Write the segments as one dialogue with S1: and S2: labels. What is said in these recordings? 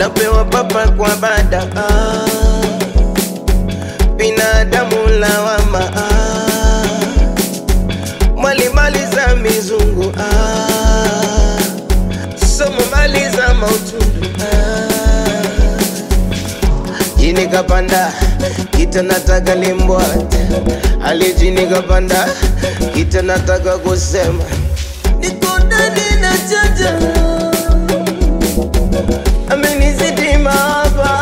S1: napewa papa kwa bada ah, binadamu lawama ah, mwalimali za mizungu ah, somo mali za mautundu ah, jini kapanda kita nataka limbwate alijini kapanda kita nataka kusema niko ndani na chaja amenizidi mahaba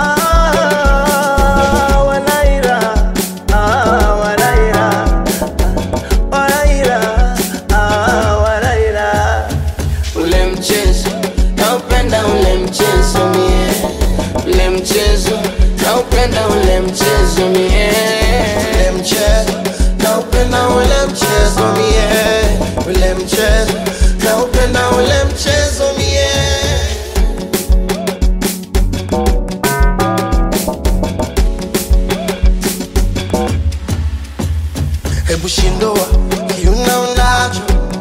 S1: wanaira ah, wanaira wanaira ah, wanaira ule mchezo naupenda ule mchezo mie ule mchezo naupenda ule mchezo mie
S2: ule mchezo naupenda ule mchezo mie ule mchezo naupenda ule mchezo mie hebu shindoa kiuna unacho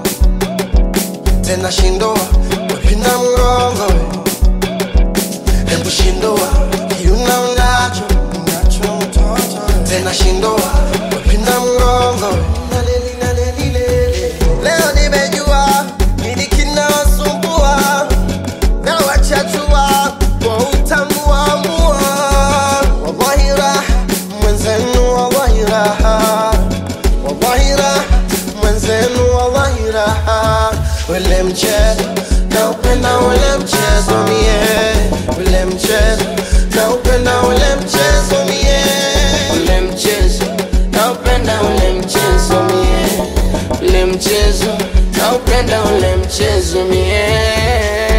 S2: tena shindoa wapinda mgongo hebu shindoa kiuna unacho unacho mtoto tena shindoa wapinda mgongo Naleli, naleli, lele. leo nimejua nini kinawasumbua na wachachua kwa utamu wa mua wallahi raha mwenzenu wallahi raha wallahi raha mwenzenu wallahi raha ule mchezo naupenda ule mchezo mie ule mchezo naupenda ule mchezo mie
S1: ule mchezo naupenda ule mchezo mie ule mchezo naupenda ule mchezo mie